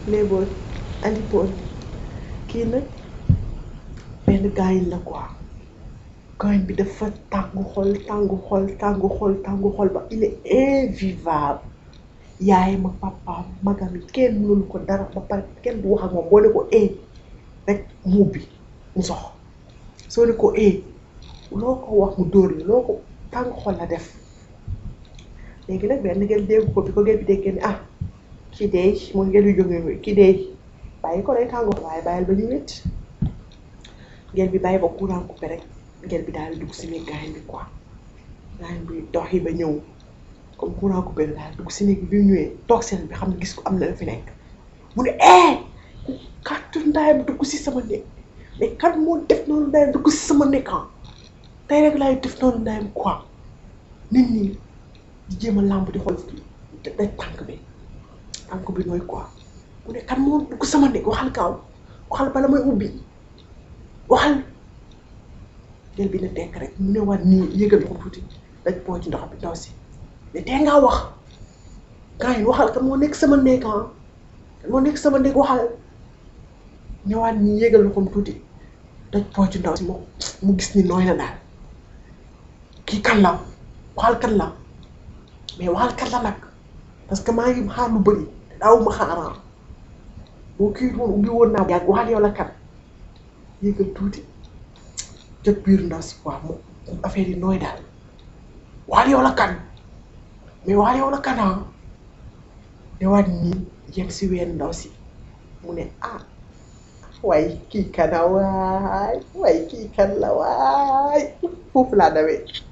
léeboon andipoon kii nag benn gaayin la quoi gaayin bi dafa tàngu xol tàngu xol tàngu xol tàngu xol ba il est invivable yaay ma papaam magam yi kenn mënul ko dara ba pare kenn du wax ak moom boo ne ko ee rek mu ubbi mu sox soo ne ko ee loo ko wax mu dóor la loo ko tàngu xol la def léegi nag benn ngeen dégg ko bi ko ngeen bi déggee ne ah kii deey mooy ngeen di jógee kii deey bàyyi ko day tàngoor waaye bàyyil ba ñu wét ngeen bi bàyyi ba courant coupé rek ngeen bi daal di dugg si néeg gaañ bi quoi gaañ bi dox yi ba ñëw comme courant coupé bi daal dugg si néeg bi bi mu ñëwee toog seen bi xam ne gis ko am na la fi nekk mu ne eh ku kàttu ndaayam dugg si sama néeg mais kat moo def noonu ndaayam dugg si sama néeg ah tey rek laay def noonu ndaayam quoi nit ñi di jéem a làmb di xool daj tànk bi tànk bi nooy quoi mu ne kan moo dugg sama néeg waxal gaaw waxal bala may ubbi waxal jël bi ne tekk rek mu ne waat nii yëgal ko tuuti daj boo ci ndox bi ndaw si ne tee ngaa wax gars yi waxal kan moo nekk sama néeg ah kan moo nekk sama néeg waxal ñëwaat nii yëgal ko tuuti daj boo ci ndaw si mu mu gis ni nooy na daal kii kan la waxal kan la mais waxal kan la nag parce que maa ngi xaar lu bëri te daawuma xaaraan boo kii woon ubbi woon naa yàgg waxal yow la kan yëgal tuuti jot biir ndaw si quoi mu affaire yi nooy daal waxal yow la kan mais waxal yow la kan ah newaat nii yem si ween ndaw si mu ne ah waay kii kana waay waay kii kan la waay foofu laa dawee